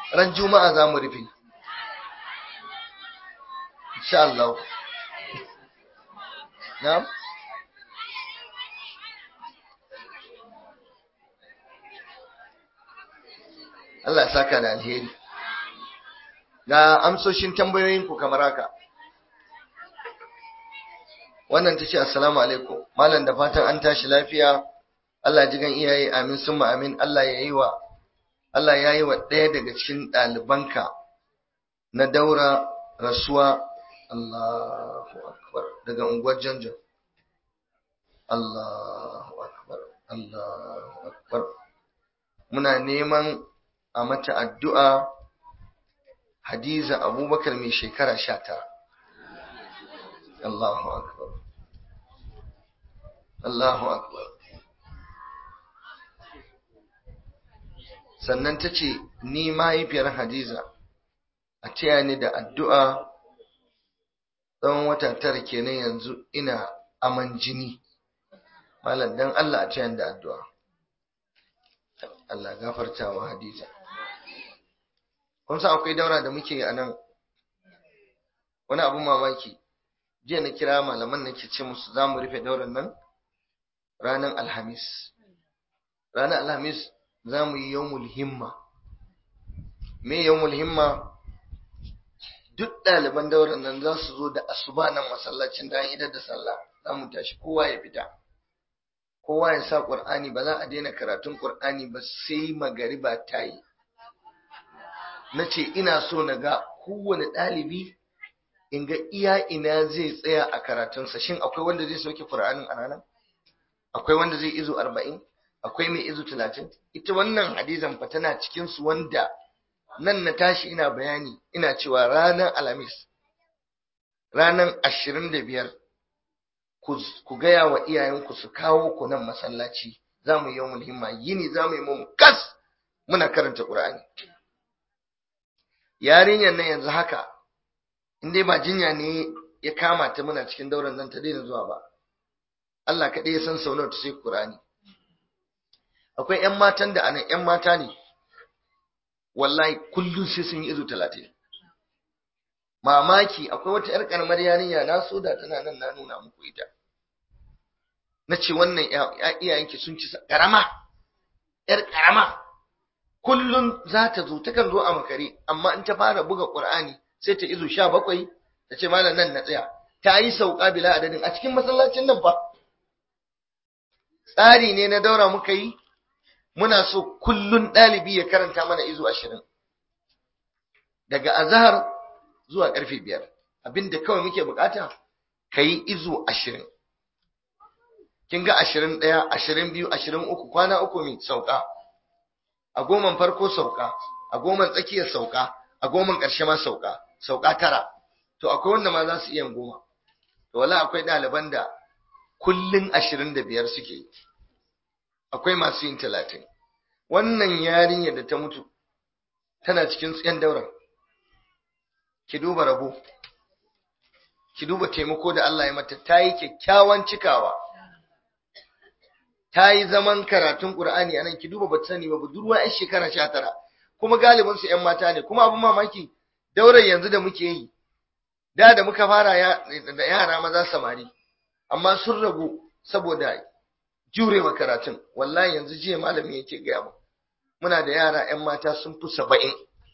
ran juma'a za mu rufe insha Allah na'am Allah ya saka da alheri ga amsoshin tambayoyin ku kamar haka wannan tace assalamu alaikum malam da fatan an tashi lafiya Allah ji gan iyaye amin summa amin Allah ya yi wa Allah ya yi wa ɗaya daga cikin ɗalibanka na daura rasuwa Allahu akbar daga unguwar Janjan Allahu akbar Allahu akbar muna neman a mata addu'a Hadiza Abubakar mai shekara sha tara. Allahu Akbar. Allahu Akbar. Sannan ta ce, Ni mahaifiyar Hadiza, a taya ni da addu'a tsawon wata tara kenan yanzu ina aman jini. Malam dan Allah a taya da addu'a. Allah gafarta wa Hadiza. kun san akwai daura da muke a nan wani abun mamaki jiya na kira malaman nake ce musu za mu rufe dauran nan ranar alhamis ranar alhamis za mu yi yawmul himma me yawmul himma duk ɗaliban dauran nan za su zo da asuba nan masallacin da idar da sallah za mu tashi kowa ya fita kowa ya sa ƙur'ani ba za a daina karatun ƙur'ani ba sai magariba ta yi na ce ina so na ga kowane ɗalibi in ga iya ina zai tsaya a karatunsa shin akwai wanda zai sauke Qur'anin a ranar akwai wanda zai izo arba'in akwai mai izo talatin ita wannan hadizan fa tana cikin su wanda nan na tashi ina bayani ina cewa ranar alhamis ranar ashirin da biyar ku gaya wa iyayenku su kawo ku nan masallaci za mu yi yawon himma yini za mu yi mu kas muna karanta ƙur'ani yarinyar nan yanzu haka in dai ba jinya ne ya kama ta muna cikin dauran nan ta daina zuwa ba Allah kaɗai ya san sau nawa ta sai Qur'ani akwai ƴan matan da anan ƴan mata ne wallahi kullum sai sun yi izo talatin mamaki akwai wata ƴar karamar yarinya na so da tana nan na nuna muku ita na ce wannan iyayenki sun ci karama ƴar karama kullum za ta zo takan zo a makare amma in ta fara buga Qur'ani sai ta izo sha bakwai ta ce malam nan na tsaya ta yi sauka bila adadin a cikin masallacin nan fa tsari ne na daura muka yi muna so kullun ɗalibi ya karanta mana izo ashirin daga azahar zuwa ƙarfe biyar abinda kawai muke bukata ka yi izo ashirin kin ga ashirin ɗaya ashirin biyu ashirin uku kwana uku mai sauka a goman farko sauka a goman tsakiyar sauka a goman ƙarshe ma sauka sauka tara to akwai wanda ma za su iya goma to wala akwai ɗaliban da kullun ashirin da biyar suke akwai masu yin talatin wannan yarinyar da ta mutu tana cikin tsayen dauran ki duba rabo ki duba taimako da Allah ya mata ta yi kyakkyawan cikawa ta yi zaman karatun Qur'ani anan ki duba ba sani ba budurwa yan shekara 19 kuma galibin su ƴan mata ne kuma abin mamaki daurar yanzu da muke yi da da muka fara da yara maza samari amma sun ragu saboda jurewa karatun wallahi yanzu jiya malami yake gaya mu muna da yara ƴan mata sun fi saba'in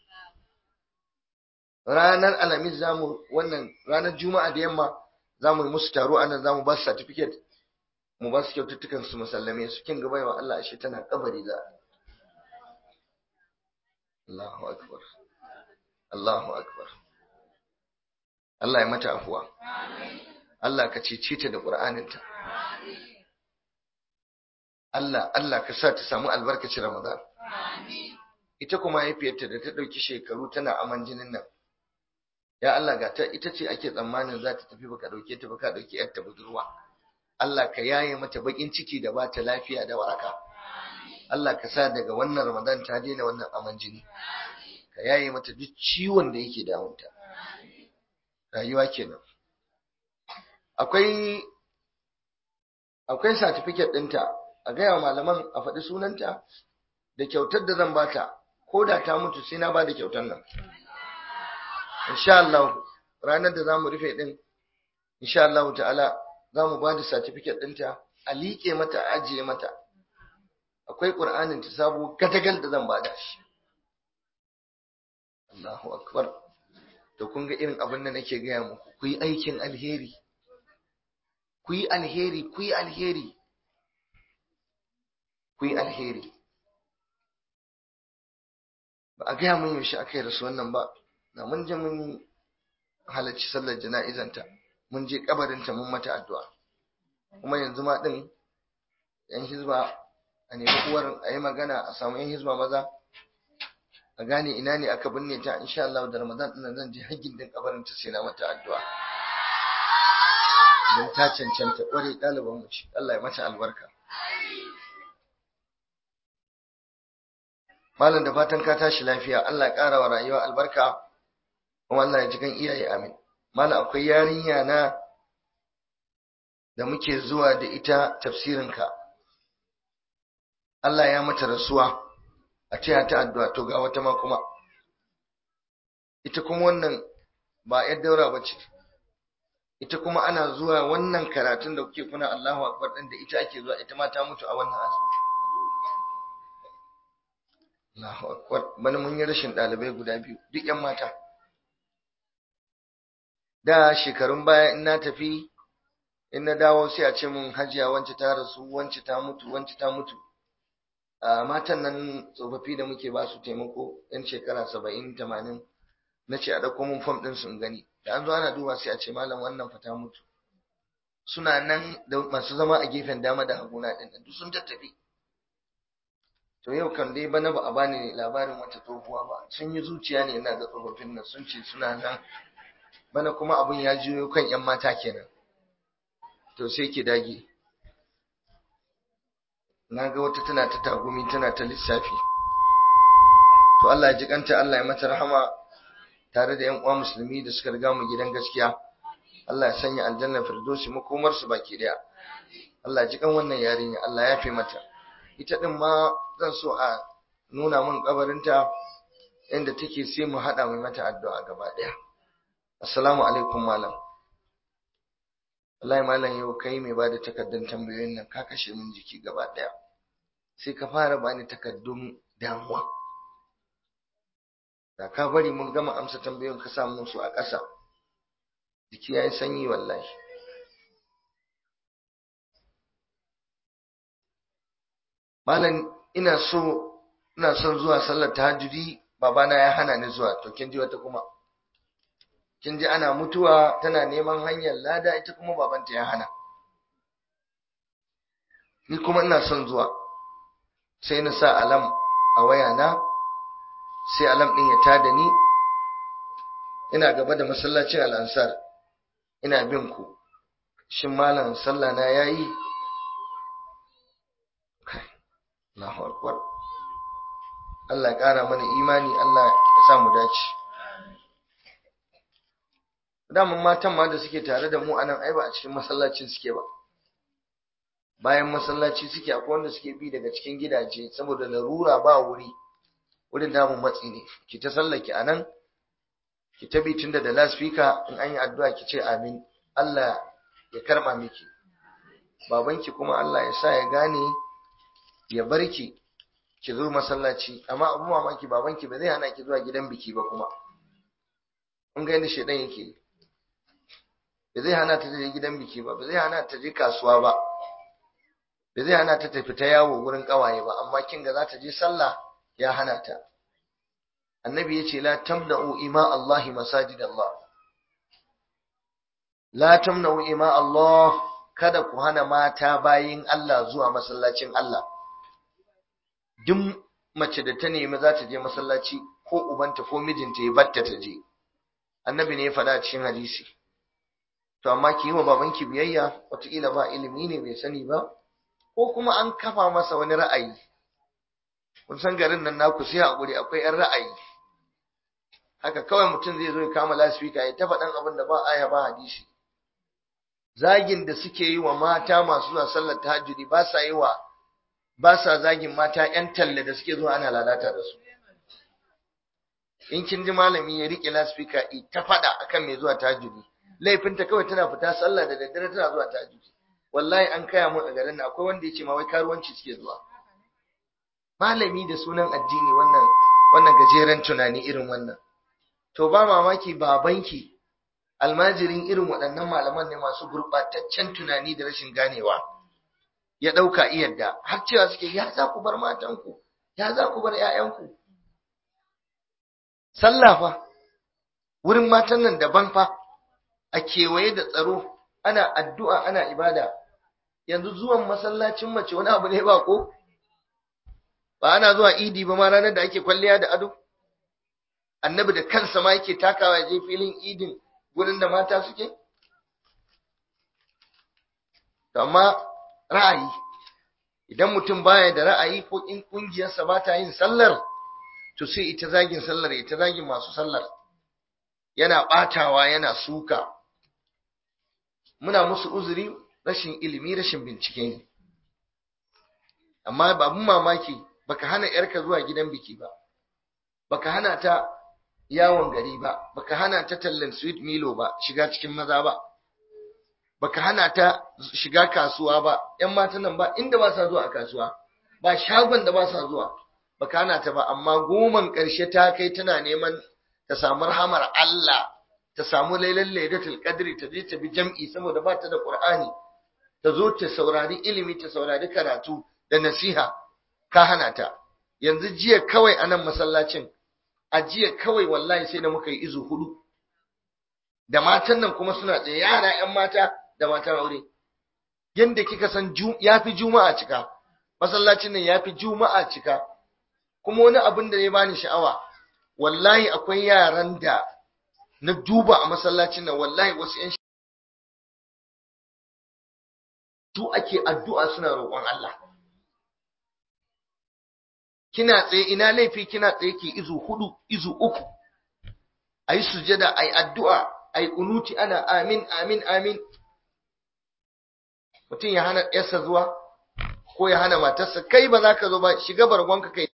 ranar alhamis zamu wannan ranar juma'a da yamma zamu yi musu taro anan zamu ba su certificate mu ba su kyaututtukan su musallame su kin gaba wa Allah ashe tana kabari za Allahu akbar Allahu akbar Allah ya mata afuwa Allah ka cece ta da Qur'aninta Allah Allah ka sa ta samu albarkacin Ramadan ita kuma mahaifiyarta da ta ɗauki shekaru tana aman jinin nan ya Allah ga ta ita ce ake tsammanin za ta tafi baka ɗauke ta baka ɗauki yarta budurwa Allah ka yaye mata bakin ciki da bata lafiya da waraka Allah ka sa daga wannan Ramadan ta daina wannan aman jini ka yaye mata duk ciwon da yake damunta rayuwa kenan akwai akwai certificate ɗinta a gaya malaman a faɗi sunanta da kyautar da zan bata ko da ta mutu sai na ba da kyautar nan insha Allah ranar da za mu rufe din insha Allah ta'ala za mu ba da certificate ɗinta a liƙe mata a ajiye mata akwai ƙur'anin ta sabo gadagal da zan bada shi Allahu akbar to kun ga irin abin da nake gaya muku ku yi aikin alheri ku yi alheri ku yi alheri ku yi alheri ba a gaya mun yaushe aka yi rasu wannan ba na mun je mun halarci sallar jana'izanta mun je kabarinta mun mata addu'a kuma yanzu ma din yan hizba a nemi uwar a yi magana a samu yan hizba maza a gane ina ne aka binne ta insha Allah da Ramadan din zan je haggin din kabarinta sai na mata addu'a don ta cancanta kware ɗaliban mu ce Allah ya mata albarka Malam da fatan ka tashi lafiya Allah ya ƙara wa rayuwa albarka kuma Allah ya ji kan iyaye amin Malam akwai yarinya na da muke zuwa da ita tafsirinka Allah ya mata rasuwa a taya ta addu'a to ga wata ma kuma ita kuma wannan ba yar daura bace ita kuma ana zuwa wannan karatun da kuke kuna Allahu akbar din da ita ake zuwa ita ma ta mutu a wannan asibiti Allahu akbar bana mun yi rashin dalibai guda biyu duk yan mata da shekarun baya in na tafi in na dawo sai a ce mun hajiya wance ta rasu wance ta mutu wance ta mutu a matan nan tsofaffi da muke ba su taimako yan shekara saba'in tamanin na ce a ɗauko mun fam ɗin sun gani da an zo ana duba sai a ce malam wannan fa ta mutu suna nan da masu zama a gefen dama da haguna ɗin duk sun tattafi to yau kan dai bana ba a bani labarin wata tsohuwa ba sun yi zuciya ne ina ga tsofaffin nan sun ce suna nan bana kuma abun ya juyo kan yan mata kenan to sai ki dage na ga wata tana ta tagumi tana ta lissafi to Allah ya ji kanta Allah ya mata rahama tare da yan uwa musulmi da suka riga mu gidan gaskiya Allah ya sanya aljanna firdausi makomar su baki daya Allah ya ji kan wannan yarinya Allah ya fi mata ita din ma zan so a nuna min kabarinta inda take sai mu hada mai mata addu'a gaba daya assalamu alaikum malam wallahi malam yau kai mai bada takardun tambayoyin nan ka kashe min jiki gaba daya sai ka fara bani takardun damuwa da ka bari mun gama amsa tambayoyin ka sa su a ƙasa jiki yayi sanyi wallahi malam ina so ina son zuwa sallar tahajjudi babana ya hana ni zuwa to kin ji wata kuma kin ji ana mutuwa tana neman hanyar lada ita kuma babanta ya hana ni kuma ina son zuwa sai na sa alam a wayana sai alam din ya tada ni ina gaba da masallacin al'ansar ina bin ku shin malam sallah na yayi Allahu akbar Allah ya kara mana imani Allah ya sa mu dace daman matan ma da suke tare da mu anan ai ba a cikin masallacin suke ba bayan masallaci suke akwai wanda suke bi daga cikin gidaje saboda larura ba wuri wurin damun matsi ne ki ta sallaki anan ki ta bi tunda da lasfika in an yi addu'a ki ce amin Allah ya karba miki babanki kuma Allah ya sa ya gane ya barki ki zo masallaci amma abu mamaki babanki ba zai hana ki zuwa gidan biki ba kuma kun ga yadda shedan yake ba zai hana ta je gidan biki ba ba zai hana ta je kasuwa ba ba zai hana ta tafi ta yawo wurin kawaye ba amma kin ga za ta je sallah ya hana ta annabi yace la tamna'u ima Allah masajid Allah la tamna'u ima Allah kada ku hana mata bayin Allah zuwa masallacin Allah duk mace da ta nemi za ta je masallaci ko ubanta ko mijinta ya batta ta je annabi ne ya faɗa cikin hadisi to amma ki yi wa babanki biyayya wataƙila ba ilimi ne bai sani ba ko kuma an kafa masa wani ra'ayi kun san garin nan naku sai haƙuri akwai 'yan ra'ayi haka kawai mutum zai zo ya kama lasfika ya ta faɗan abin da ba aya ba hadisi zagin da suke yi wa mata masu zuwa sallar tahajjudi ba sa yi wa ba sa zagin mata 'yan talle da suke zuwa ana lalata da su in kin ji malami ya rike laspika ta faɗa akan mai zuwa tahajjudi laifinta kawai tana fita sallah da daddare tana zuwa tahajjudi wallahi an kaya mu a garin nan akwai wanda yace ma wai karuwanci suke zuwa malami da sunan addini wannan wannan gajeren tunani irin wannan to ba mamaki babanki almajirin irin waɗannan malaman ne masu gurɓataccen tunani da rashin ganewa ya ɗauka iyadda har cewa suke ya za ku bar matanku ya za ku bar ‘ya'yanku sallah fa wurin matan nan daban fa a kewaye da tsaro ana addu'a ana ibada yanzu zuwan masallacin mace wani abu ne ba ko ba ana zuwa idi ba ma ranar da ake kwalliya da ado annabi da kansa ma yake takawa je filin idin gurin da mata suke amma ra'ayi idan mutum baya da ra'ayi ko in kungiyarsa ba ta yin sallar to sai ita zagin sallar ita zagin masu sallar yana batawa yana suka muna musu uzuri rashin ilimi rashin bincike ne amma babun mamaki baka hana yarka zuwa gidan biki ba baka hana ta yawon gari ba baka hana ta tallan sweet milo ba shiga cikin maza ba baka hana ta shiga kasuwa ba ƴan matan nan ba inda ba sa zuwa a kasuwa ba shagon da ba sa zuwa baka hana ta ba amma goman ƙarshe ta kai tana neman ta samu rahamar Allah ta samu lailan lailatul qadri ta je ta bi jam'i saboda ba ta da qur'ani ta zo ta saurari ilimi ta saurari karatu da nasiha ka hana ta yanzu jiya kawai anan masallacin a jiya kawai wallahi sai da muka yi izu hudu da matan nan kuma suna tsaye yara ƴan mata da matan aure yanda kika san yafi juma'a cika masallacin nan yafi juma'a cika kuma wani abin da ya bani sha'awa wallahi akwai yaran da na duba a masallacin nan wallahi wasu ƴan su ake addu'a suna roƙon Allah kina tsaye ina laifi kina tsaye ki izu hudu izu uku ayi sujada ayi addu'a ayi kunuti ana amin amin amin mutum ya hana yarsa zuwa ko ya hana matarsa kai ba za ka zo ba shiga bargonka kai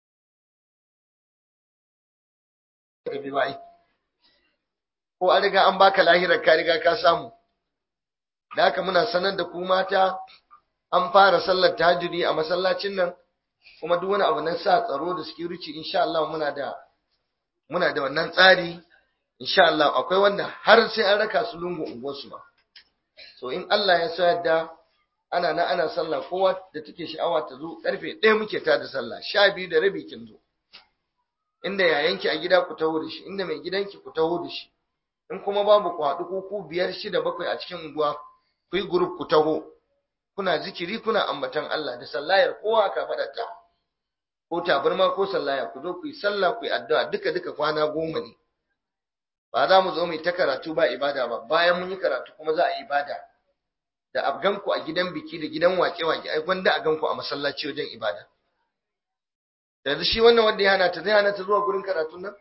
ko an riga an baka lahirar ka riga ka samu da haka muna sanar da ku mata an fara sallar tahajjudi a masallacin nan kuma duk wani abu na sa tsaro da security insha Allah muna da muna da wannan tsari insha Allah akwai wanda har sai an raka su lungu unguwar su ba so in Allah ya so yadda ana na ana sallah kowa da take sha'awa ta zo karfe 1 muke ta da sallah 12 da rabi kin zo inda yayanki a gida ku taho da shi inda mai gidanki ku taho da shi in kuma babu ku haɗu ko ku biyar shida bakwai a cikin unguwa ku yi group ku taho kuna zikiri kuna ambatan Allah da sallayar kowa ka faɗata ko tabarma ko sallaya ku zo ku yi sallah ku yi addu'a duka duka kwana goma ne ba za mu zo mu ta karatu ba ibada ba bayan mun yi karatu kuma za a yi ibada da abganku a gidan biki da gidan wake-wake ai gwanda a ganku a masallaci wajen ibada yanzu shi wannan wanda ya hana ta zai hana ta zuwa gurin karatun nan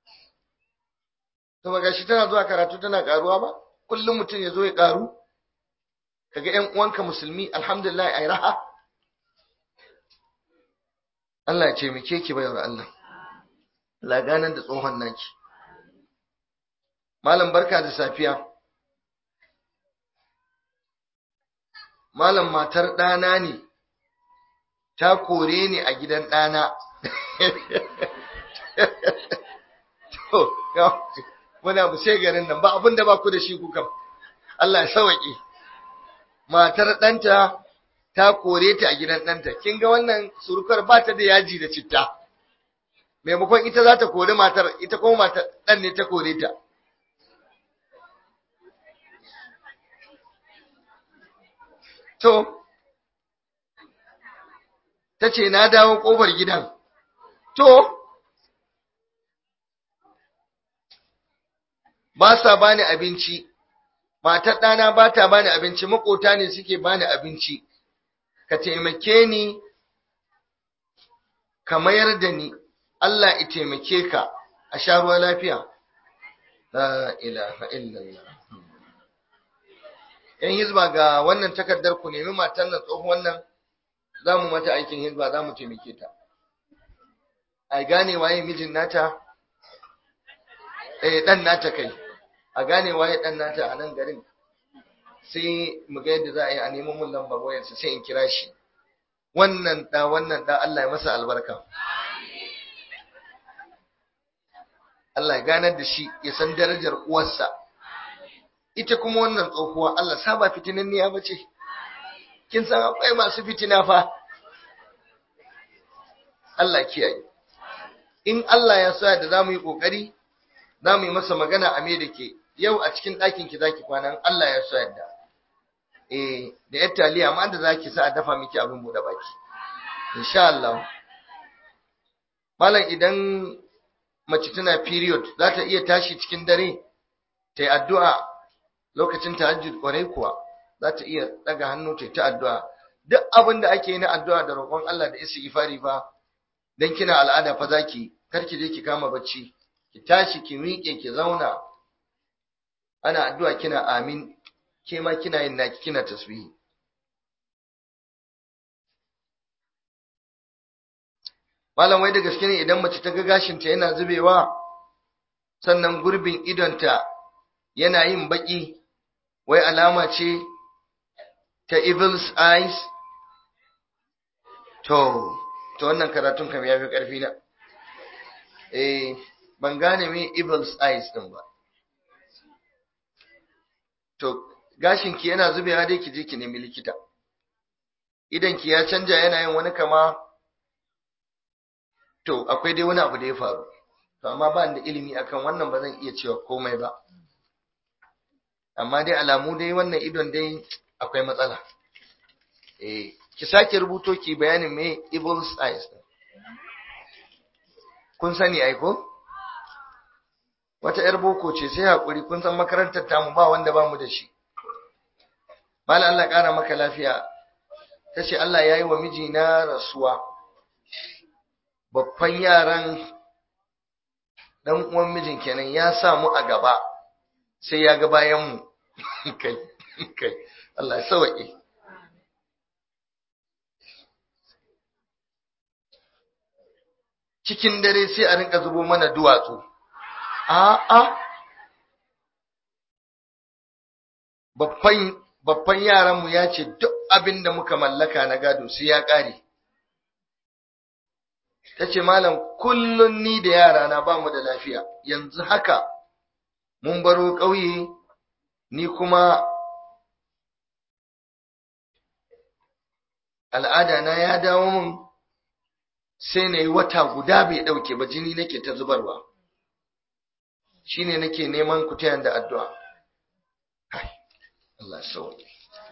to ba gashi tana zuwa karatu tana karuwa ba kullum mutum ya zo ya karu kaga ƴan uwanka musulmi alhamdulillah ai raha Allah ya ce muke ki bayar Allah Allah ganan da tsohon naki Malam barka da safiya Malam matar ɗana ne ta kore ni a gidan ɗana to muna bu sai garin nan ba abin da ba ku da shi ku kam Allah ya sauke matar ɗanta ta kore ta a gidan ɗanta kin ga wannan surukar ba ta da yaji da citta maimakon ita za ta kore matar ita kuma matar ɗan ne ta kore ta to ta ce na dawo ƙofar gidan to ba sa bani abinci matar ɗana ba ta bani abinci makota ne suke bani abinci ka taimake ni ka mayar da ni Allah ya taimake ka a sha ruwa lafiya la ilaha illallah yan hizba ga wannan takardar ku nemi matan nan tsohon wannan za mu mata aikin hizba za mu taimake ta a gane waye mijin nata eh dan nata kai a gane waye dan nata a nan garin sai mu ga yadda za a yi a nemo mun lambar wayarsa sai in kira shi wannan da wannan da Allah ya masa albarka Allah ya ganar da shi ya san darajar uwarsa ita kuma wannan tsohuwa Allah saba fitinin ne ya bace kin san akwai masu fitina fa Allah kiyaye in Allah ya sa da zamu yi kokari zamu yi masa magana a me dake yau a cikin ɗakin ki zaki kwana Allah ya sa yadda eh da yar taliya amma da zaki sa a dafa miki abin bude baki insha Allah malam idan mace tana period za ta iya tashi cikin dare ta yi addu'a lokacin tahajjud kwarai kuwa za ta iya daga hannu ta yi ta addu'a duk abin da ake yi na addu'a da roƙon Allah da isi ifari fa dan kina al'ada fa zaki kar ki je ki kama bacci ki tashi ki miƙe ki zauna ana addu'a kina amin ke ma kina yin naki kina tasbihi malam wai da gaske ne idan mace ta ga gashinta yana zubewa sannan gurbin idonta yana yin baki wai alama ce ta evil's eyes to to wannan karatun kam ya fi ƙarfi na eh ban gane me evil's eyes din ba to gashinki yana zubewa dai ki je ki nemi likita idan ki ya canja yana yin wani kama to akwai dai wani abu da ya faru to amma ba da ilimi akan wannan ba zan iya cewa komai ba amma dai alamu dai wannan idon dai akwai matsala eh ki sake rubuto ki bayanin me evil's eyes kun sani ai ko wata yar boko ce sai hakuri kun san makarantar tamu ba wanda ba mu da shi mala Allah kara maka lafiya tace Allah yayi wa mijina rasuwa babban yaran dan uwan mijin kenan ya samu a gaba sai ya ga bayan mu kai kai Allah ya sauke cikin dare sai a rinka zubo mana duwatsu a'a babban babban yaran mu ya ce duk abin da muka mallaka na gado sai ya kare ta ce malam kullum ni da yarana ba mu da lafiya yanzu haka mun baro ƙauye ni kuma al'ada na ya dawo mun sai na yi wata guda bai ɗauke ba jini nake ta zubarwa shine nake neman ku tayan da addu'a Allah sauƙi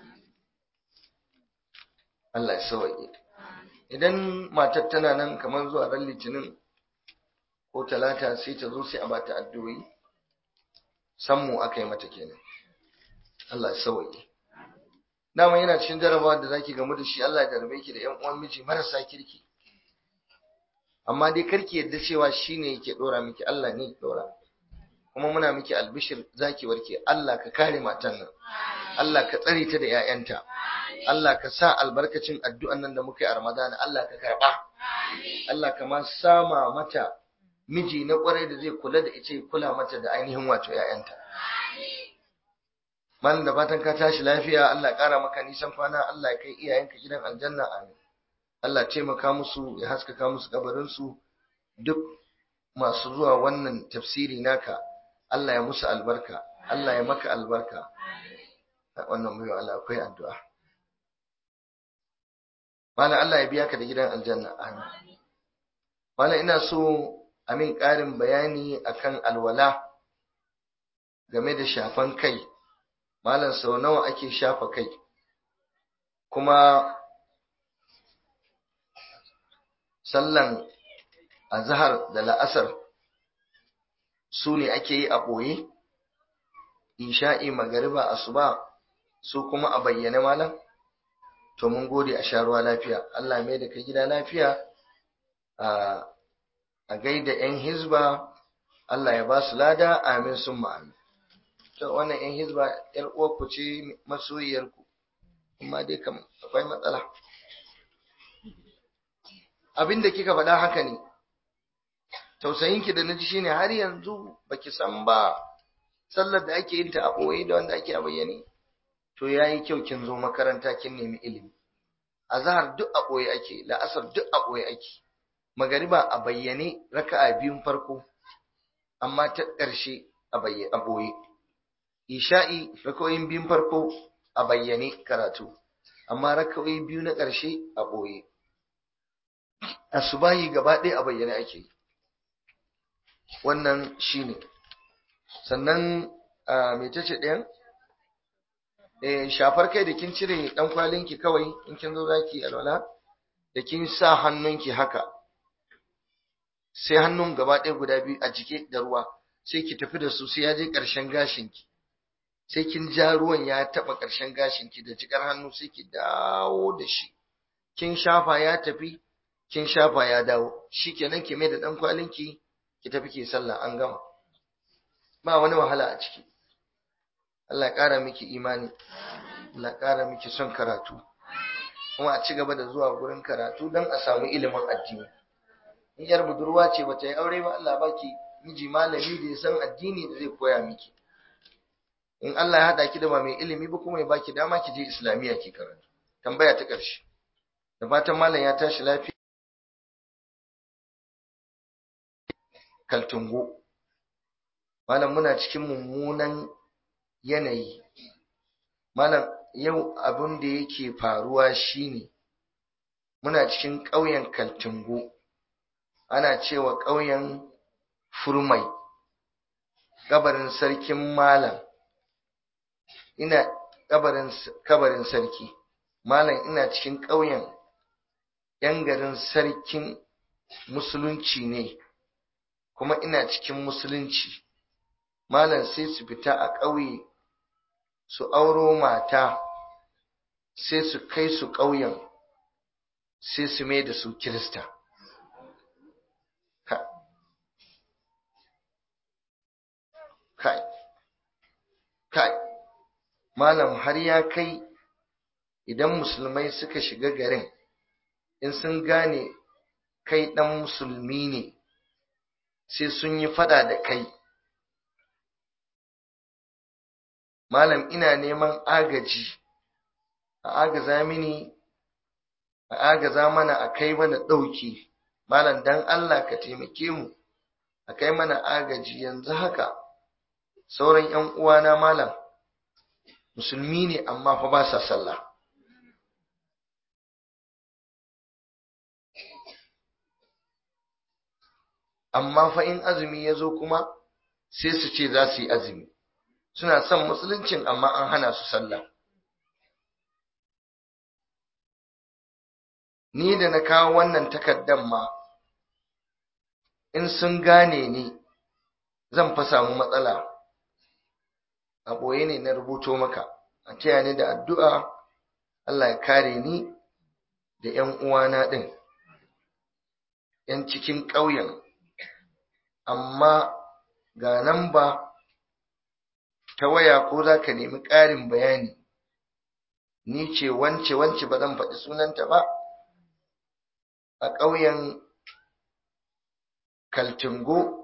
Allah sauƙi idan matar tana nan kamar zuwa ran litinin ko talata sai ta zo sai a bata addu'o'i sammu aka yi mata kenan Allah ya sauke dama yana cikin jarabawa da zaki gamu da shi Allah ya jarabe ki da ƴan uwan miji marasa kirki amma dai karki yadda cewa shine yake dora miki Allah ne dora kuma muna miki albishir zaki warke Allah ka kare matan nan Allah ka tsare ta da ƴaƴanta Allah ka sa albarkacin addu'an nan da muka yi a Ramadan Allah ka karba Allah ka ma sama mata miji na kwarai da zai kula da ita kula mata da ainihin wato ƴaƴanta man da fatan ka tashi lafiya Allah ƙara maka nisan kwana Allah ya kai iyayenka gidan aljanna amin Allah taimaka musu ya haskaka musu kabarin su duk masu zuwa wannan tafsiri naka Allah ya musu albarka Allah ya maka albarka wannan mai Allah akwai addu'a Mala Allah ya biya ka da gidan aljanna amin Mala ina so amin ƙarin bayani akan alwala game da shafan kai malam sau nawa ake shafa kai kuma sallan azhar da la'asar su ne ake yi a ɓoye isha'i magariba asuba su kuma a bayyane malam to mun gode a sha ruwa lafiya Allah mai da ka gida lafiya a gaida 'yan hizba Allah ya ba su lada amin sun amin to wannan 'yan hizba 'yar uwarku ce masoyiyarku amma dai kam akwai matsala abin da kika faɗa haka ne tausayinki da naji shine har yanzu baki san ba sallar da ake yin ta a boye da wanda ake a bayyane to yayi kyau kin zo makaranta kin nemi ilimi azhar duk a boye ake la'asar duk a boye ake magariba a bayyane raka'a biyun farko amma ta ƙarshe a bayyane a boye isha'i raka'o'in biyun farko a bayyane karatu amma raka'o'i biyu na ƙarshe a boye asubahi gaba ɗaya a bayyane ake wannan shine sannan me tace ɗayan eh shafar kai da kin cire dan kwalinki kawai in kin zo zaki alwala da kin sa hannunki haka sai hannun gaba ɗaya guda biyu a jike da ruwa sai ki tafi da su sai ya je ƙarshen gashinki sai kin ja ruwan ya taɓa ƙarshen gashinki da jikar hannu sai ki dawo da shi kin shafa ya tafi kin shafa ya dawo shikenan ki mai da dan kwalinki ki tafi ki sallah an gama ba wani wahala a ciki Allah ya ƙara miki imani Allah ya ƙara miki son karatu kuma a ci gaba da zuwa gurin karatu don a samu ilimin addini in yar budurwa ce bata yi aure ba Allah baki miji malami da ya san addini da zai koya miki in Allah ya hada ki da ba mai ilimi ba kuma ya baki dama ki je islamiyya ki karatu tambaya ta ƙarshe da fatan malam ya tashi lafiya kaltungo malam muna cikin mummunan yanayi malam yau abin da yake faruwa shine muna cikin ƙauyen kaltungo ana cewa ƙauyen furmai kabarin sarkin malam ina kabarin kabarin sarki malam ina cikin ƙauyen yan garin sarkin musulunci ne kuma ina cikin musulunci malam sai su fita a ƙauye su auro mata sai su kai su ƙauyen sai su mai da su kirista kai kai malam har ya kai idan musulmai suka shiga garin in sun gane kai ɗan musulmi ne sai sun yi fada da kai malam ina neman agaji a agaza mini a agaza mana a kai mana ɗauki malam dan Allah ka taimake mu a kai mana agaji yanzu haka sauran ‘yan uwana malam musulmi ne amma fa ba sa sallah amma fa in azumi ya zo kuma sai su ce za su yi azumi suna son musuluncin amma an hana su sallah ni da na kawo wannan takaddan ma in sun gane ni zan fa samu matsala a ɓoye ne na rubuto maka a taya ni da addu'a Allah ya kare ni da ‘yan uwana ɗin ‘yan cikin ƙauyen amma ga nan ba ta waya ko za ka nemi ƙarin bayani ni ce wance wance ba zan faɗi sunanta ba a ƙauyen kaltingo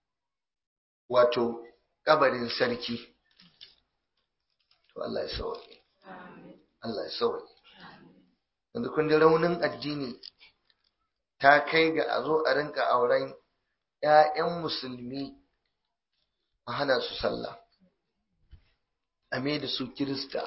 wato ƙabarin sarki to Allah ya sauke Allah ya sauke yanzu kun ji raunin addini ta kai ga a zo a rinka auren ‘ya'yan musulmi a hana su sallah a mai da su kirista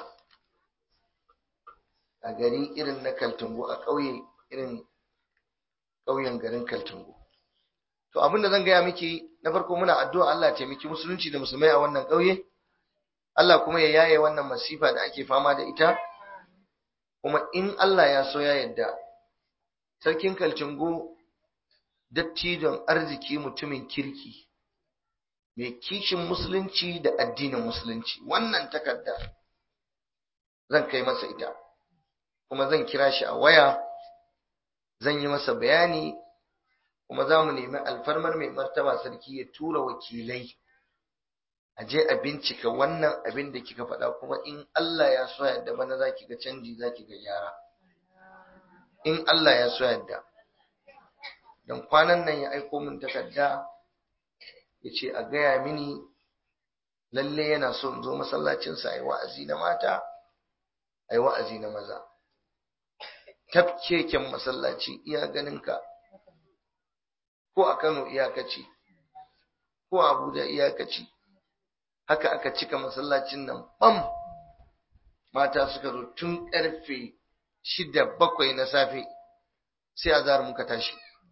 a gari irin na kaltungo a ƙauye irin ƙauyen garin kaltungo to abin da zan gaya miki na farko muna addu'a Allah taimaki musulunci da musulmai a wannan ƙauye Allah kuma ya yaye wannan masifa da ake fama da ita kuma in Allah ya so ya yadda sarkin kaltungo dattijon arziki mutumin kirki mai kishin musulunci da addinin musulunci wannan takarda zan kai masa ita kuma zan kira shi a waya zan yi masa bayani kuma za mu nemi alfarmar mai martaba sarki ya tura wakilai a je a bincika wannan abin da kika faɗa kuma in Allah ya so yadda bana za ki ga canji za ki ga gyara in Allah ya so yadda don kwanan nan ya aiko min takarda ya ce a gaya mini lalle yana so in zo masallacinsa a yi wa'azi na mata a yi wa'azi na maza tafkeken masallaci iya ganinka ko a kano iyakaci ko a abuja iyakaci haka aka cika masallacin nan bam mata suka zo tun karfe shida bakwai na safe sai azhar muka tashi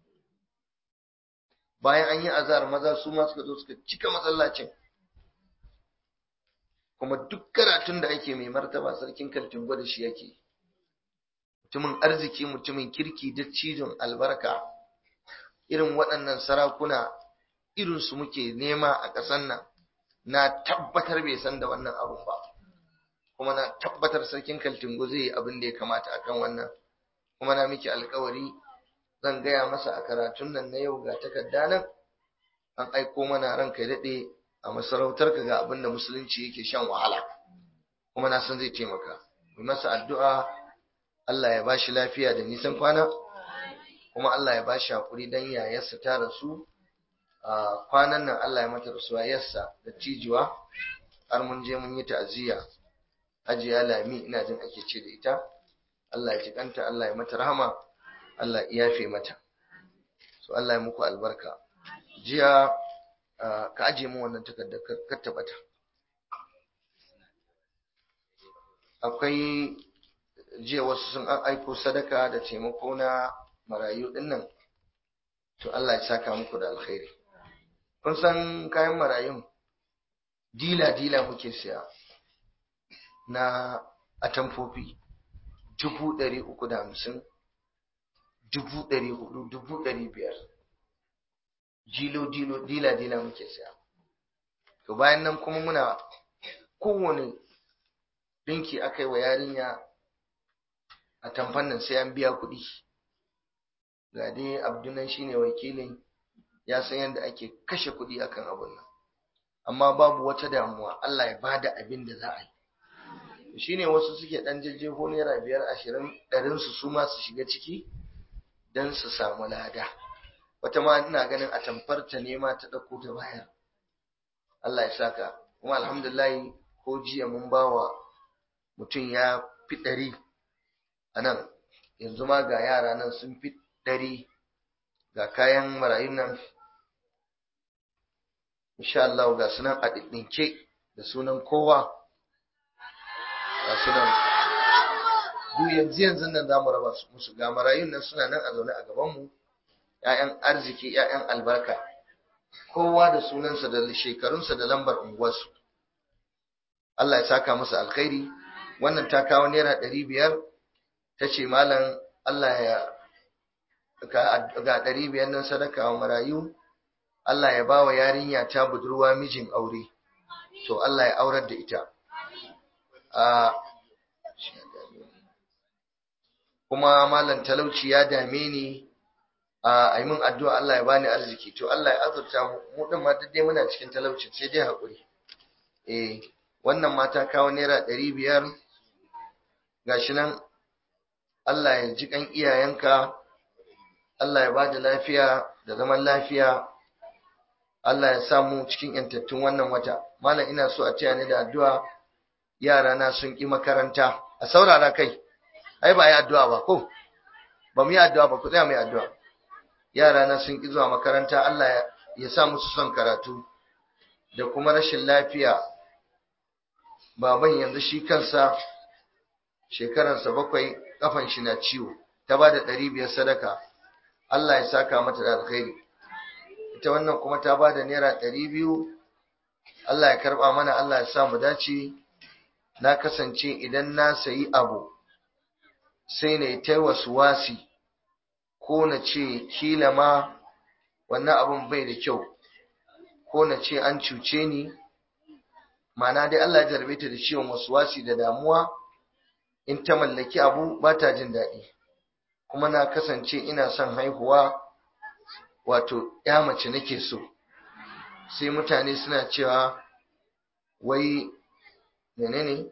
bayan an yi azhar maza su ma suka zo suka cika masallacin kuma duk karatun da ake mai martaba sarkin kaltin gwada shi yake mutumin arziki mutumin kirki da cizon albarka irin waɗannan sarakuna irinsu muke nema a ƙasar nan na tabbatar bai san da wannan abun ba kuma na tabbatar sarkin kaltingo zai yi abin da ya kamata akan wannan kuma na miki alkawari zan gaya masa a karatun nan na yau ga takarda nan an aiko mana ranka ya daɗe a masarautar ka ga abin da musulunci yake shan wahala kuma na san zai taimaka mu masa addu'a Allah ya bashi lafiya da nisan kwana kuma Allah ya bashi hakuri dan yayarsa ta rasu a kwanan nan Allah ya mata rasuwa yarsa da cijiwa har mun je mun yi ta'aziyya Hajiya Lami ina jin ake ce da ita Allah ya jikanta Allah ya mata rahama Allah ya yafe mata so Allah ya muku albarka jiya ka aje mu wannan takardar ka tabbata akwai jiya wasu sun aiko sadaka da taimako na marayu dinnan to Allah ya saka muku da alkhairi kun san kayan marayun dila dila muke siya na atamfofi dubu ɗari uku da hamsin dubu ɗari hudu dubu ɗari biyar jilo dilo dila dila muke siya to bayan nan kuma muna kowane ɗinki aka yi wa yarinya a tamfan nan sai an biya kuɗi ga dai abdunan shine wakilin ya san yadda ake kashe kuɗi akan abun nan amma babu wata damuwa Allah ya bada abin da za a yi shine wasu suke dan jejjefo naira biyar ashirin ɗarin su su ma su shiga ciki don su samu lada wata ma ina ganin a tamfarta ne ma ta ɗauko ta bayar Allah ya saka kuma alhamdulillah ko jiya mun bawa mutum ya fi ɗari a nan yanzu ma ga yara nan sun fi ɗari ga kayan marayun nan insha Allah ga sunan a ɗinke da sunan kowa ga sunan duk yanzu yanzu nan za mu raba su musu ga marayun nan suna nan a zaune a gabanmu ‘ya'yan arziki ‘ya'yan albarka kowa da sunansa da shekarunsa da lambar unguwarsu Allah ya saka musu alkhairi wannan ta kawo naira ɗari biyar ta ce malam Allah ya ga ɗari biyar nan sadaka wa marayu Allah ya ba wa yarinya ta budurwa mijin aure to Allah ya aurar da ita kuma malam talauci ya dame ni a yi min addu'a Allah ya bani arziki to Allah ya azurta mu din ma dai muna cikin talauci sai dai haƙuri eh wannan mata kawo naira ɗari biyar gashi nan Allah ya ji kan iyayenka Allah ya ba da lafiya da zaman lafiya Allah ya samu cikin yantattun wannan wata malam ina so a taya ni da addu'a yara na sun ki makaranta a saurara kai ai ba yi addu'a ba ko ba mu yi addu'a ba ku tsaya mu yi addu'a yara na sun ki zuwa makaranta Allah ya sa musu son karatu da kuma rashin lafiya baban yanzu shi kansa shekaransa bakwai kafan shi na ciwo ta ba da ɗari biyar sadaka Allah ya saka mata da alkhairi ita wannan kuma ta ba da naira ɗari biyu Allah ya karɓa mana Allah ya sa mu dace na kasance idan na sayi abu sai na yi ta wasu wasi ko na ce kila ma wannan abun bai da kyau ko na ce an cuce ni mana dai Allah ya jarbe ta da ciwon wasu wasi da damuwa in ta mallaki abu ba ta jin daɗi kuma na kasance ina son haihuwa wato ya mace nake so sai mutane suna cewa wai menene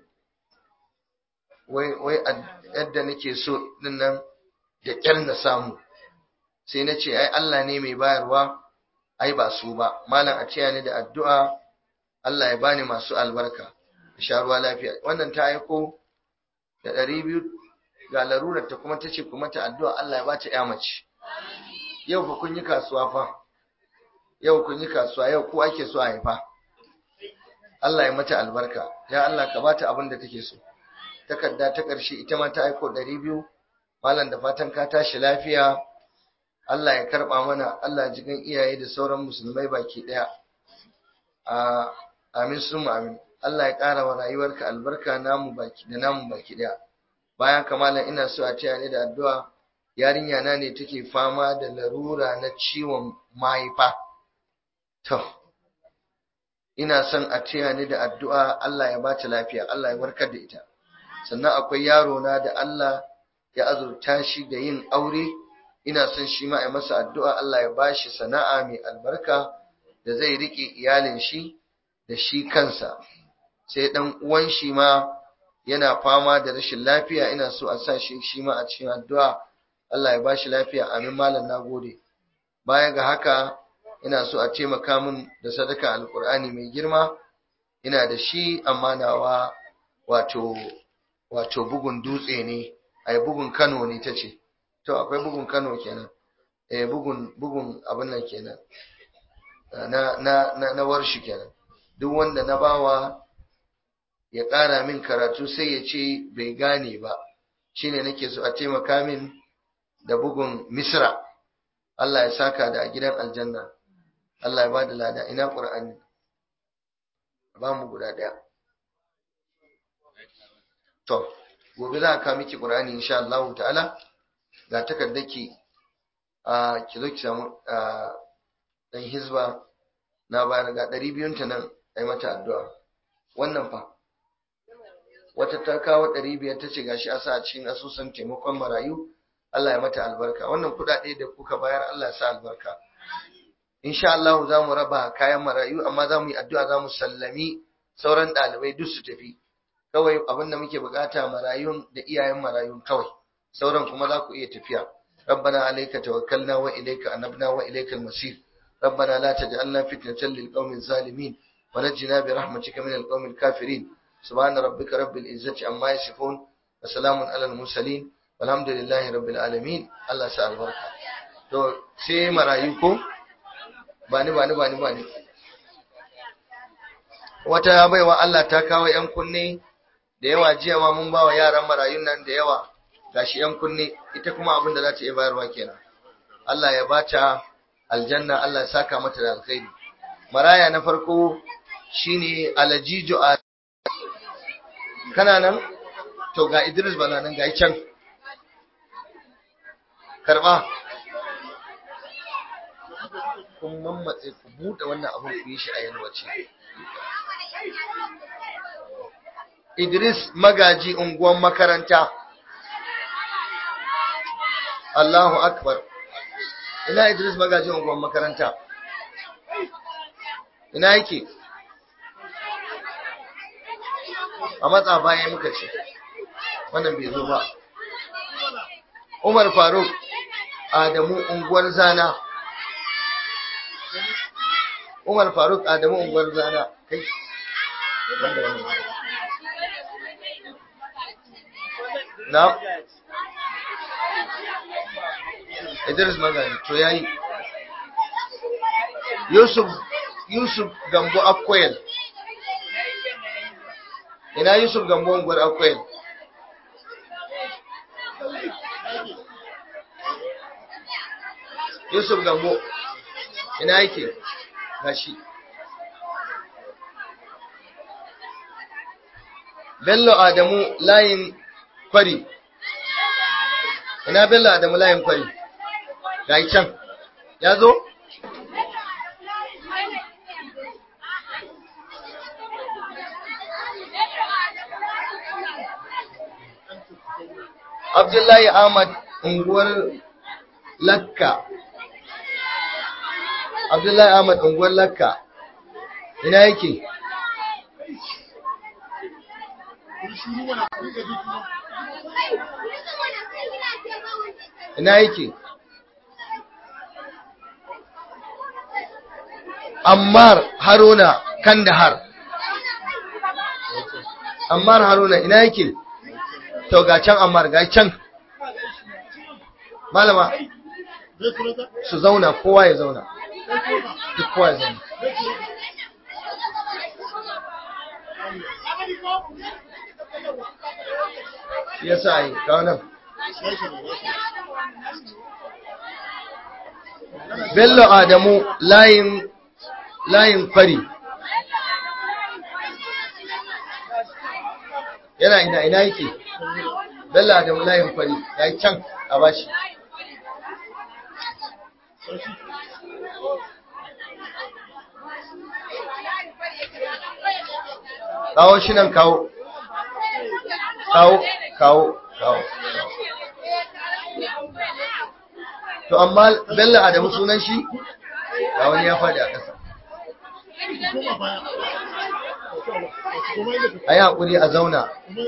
wai wai yadda nake so din nan da ƙyar na samu sai na ce ai Allah ne mai bayarwa ai ba su ba malam a taya ni da addu'a Allah ya bani masu albarka sha ruwa lafiya wannan ta aiko da ɗari biyu ga larurar ta kuma ta ce kuma ta addu'a Allah ya bata ya mace yau fa kun yi kasuwa fa yau kun yi kasuwa yau ko ake so a haifa Allah ya mata albarka ya Allah ka bata abin da take so takarda ta ƙarshe ita ma ta aiko ɗari biyu malam da fatan ka tashi lafiya Allah ya karɓa mana Allah jigan iyaye da sauran musulmai baki ɗaya a amin sun amin Allah ya ƙara wa rayuwarka albarka namu baki da namu baki ɗaya bayan kamala ina so a taya ni da addu'a yarinya na ne take fama da larura na ciwon mahaifa to ina son a taya ni da addu'a Allah ya bata lafiya Allah ya warkar da ita sannan akwai yaro na da Allah ya azurta shi da yin aure ina son shi ma a masa addu'a Allah ya bashi sana'a mai albarka da zai rike iyalin shi da shi kansa sai dan uwan shi ma yana fama da rashin lafiya ina so a sa shi shi ma a cikin addu'a Allah ya bashi lafiya amin malam nagode baya ga haka ina so a taimaka min da sadaka alkur'ani mai girma ina da shi amma nawa wato wato bugun dutse ne ai bugun Kano ne tace to akwai bugun Kano kenan eh bugun bugun abin nan kenan na na na, na warshi kenan duk wanda na bawa ya ƙara min karatu sai ya ce bai gane ba shine nake so a taimaka min da bugun Misra Allah ya saka da a gidan aljanna Allah ya ba da lada ina Qur'ani ba mu guda daya to gobe za ka miki Qur'ani insha Allah ta'ala ga takaddaki a ki zo ki samu dan hizba na bayar ga 200 ta nan ai mata addu'a wannan fa wata ta kawo 500 ta ce gashi a sa a cikin asusun taimakon marayu Allah ya mata albarka wannan kuɗaɗe da kuka bayar Allah ya sa albarka insha Allah za mu raba kayan marayu amma za mu yi addu'a za mu sallami sauran ɗalibai duk su tafi kawai abin da muke bukata marayun da iyayen marayun kawai sauran kuma za ku iya tafiya ربنا عليك توكلنا وإليك أنبنا وإليك المصير ربنا لا تجعلنا فتنة للقوم الظالمين ونجنا برحمتك من القوم الكافرين سبحان ربك رب العزة عما يصفون وسلام على المرسلين والحمد لله رب العالمين الله سأل بركة to sai marayu ko bani bani bani bani wata baiwa Allah ta kawo yan kunne da yawa jiya ma mun bawa yaran marayun nan da yawa gashi yan kunne ita kuma abin da za ta iya bayarwa kenan Allah ya bata aljanna Allah ya saka mata da alkhairi maraya na farko shine alajijo a kana nan to ga Idris bala nan ga can karba kun mammatse ku buɗe wannan abin ku yi shi a yalwace Idris magaji unguwan makaranta Allahu akbar ina Idris magaji unguwan makaranta ina yake a matsa bayan muka ce wannan bai zo ba Umar Faruk Adamu unguwar Zana Umar Faruk Adamu unguwar Zana kai wanda wannan na Idris Magani to yayi Yusuf Yusuf Gambo Akoyel ina Yusuf Gambo unguwar Akoyel Yusuf Gambo ina yake gashi Bello Adamu layin kwari ina Bello Adamu layin kwari ga can ya zo Abdullahi Ahmad unguwar Lakka Abdullahi Ahmad unguwar Lakka ina yake ina yake Ammar Haruna Kandahar Ammar Haruna ina yake to ga can Ammar ga can malama su zauna kowa ya zauna duk kowa ya zauna ya sa yi kawo nan bello adamu layin layin kwari yana ina ina yake bello adamu layin kwari ya yi can a bashi kawo shi nan kawo kawo kawo kawo to amma bello adamu sunan shi ga wani ya faɗi a ƙasa a yi haƙuri a zauna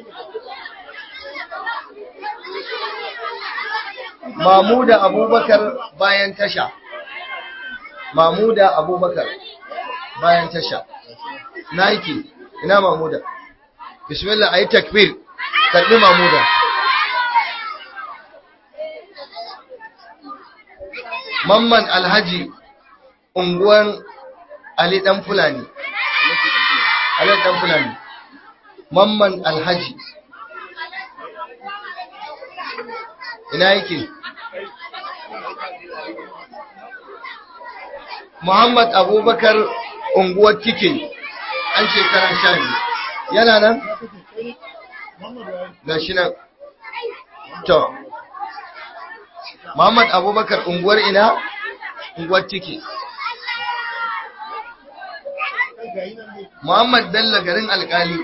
mamuda abubakar bayan tasha mamuda abubakar bayan tasha na yake ina mamuda bismillah a yi takbir karbi mamuda mamman alhaji unguwan ali dan fulani ali dan fulani mamman alhaji ina yake muhammad abubakar unguwar kike an shekara sha biyu yana nan ga shi nan to muhammad abubakar unguwar ina unguwar tiki muhammad bello garin alkali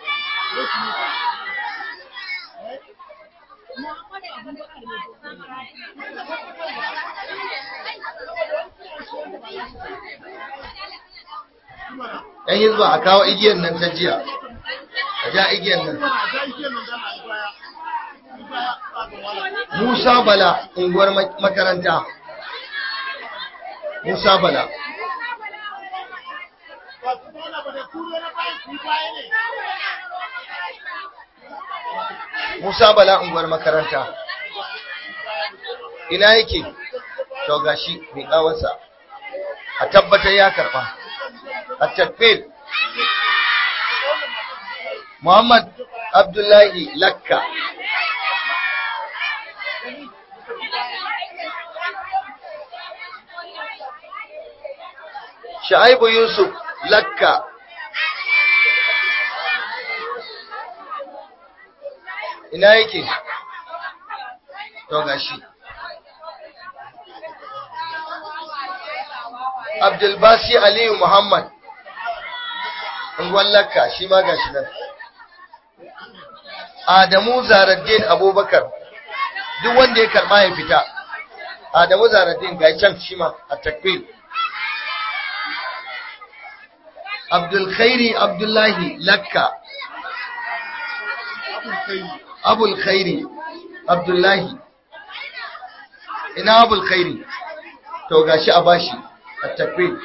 yan hizba a kawo igiyar nan ta jiya a ja igiyar nan Musa Bala unguwar makaranta Musa Bala Musa Bala unguwar makaranta ina yake to gashi mai kawarsa a tabbatar ya karba a takbir Muhammad Abdullahi Lakka Shaibu Yusuf Lakka ina yake to gashi Abdulbasi Aliyu Muhammad unguwar Lakka shi ma gashi nan Adamu Zaraddin Abubakar duk wanda ya karba ya fita Adamu Zaraddin ga can shi ma a takbir Abdul Khairi Abdullahi Lakka Abul Khairi Abdullahi ina Abul Khairi to gashi a bashi a takbir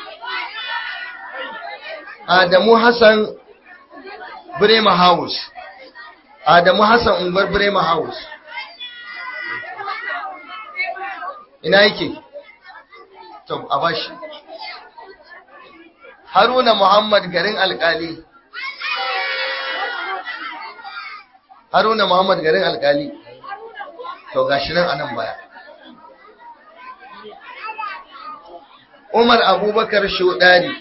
Adamu Hassan Brema House Adamu Hassan unguwar Brema House ina yake to a bashi Haruna Muhammad garin alkali Haruna Muhammad garin alkali to gashi nan anan baya Umar Abubakar Shodari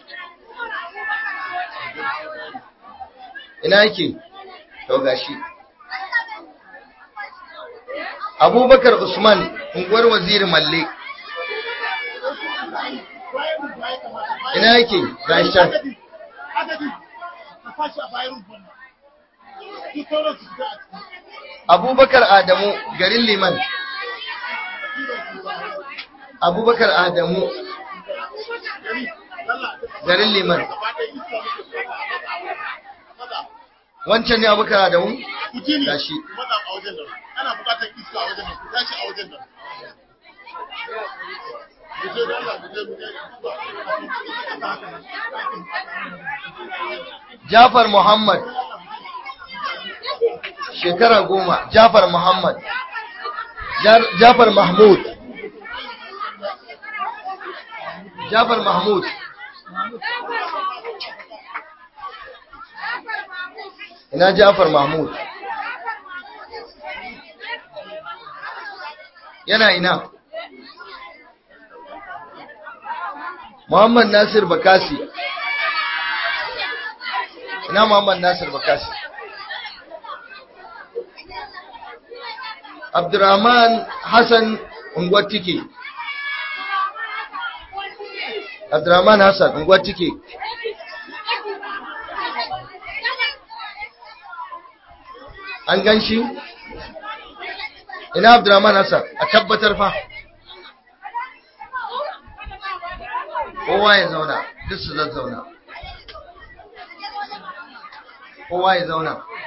ina yake to gashi Abubakar Usman unguwar waziri Malle ina yake gashi can Abubakar Adamu garin Liman Abubakar Adamu garin Liman wancan ne Abubakar Adamu gashi ana bukatar iska a wajen nan ku tashi a wajen nan mu je da Allah mu je mu je Jafar Muhammad shekara goma Jafar Muhammad Jar- Jafar Mahmud Jafar Mahmud ina Jafar Mahmud yana ina Muhammad Nasir Bakasi ina Muhammad Nasir Bakasi Abdurrahman Hassan Ungwatike Abdurrahman Hassan Ungwatike an gan shi ina Abdurrahman Hassan a tabbatar fa kowa ya zauna duk su zazzauna kowa ya zauna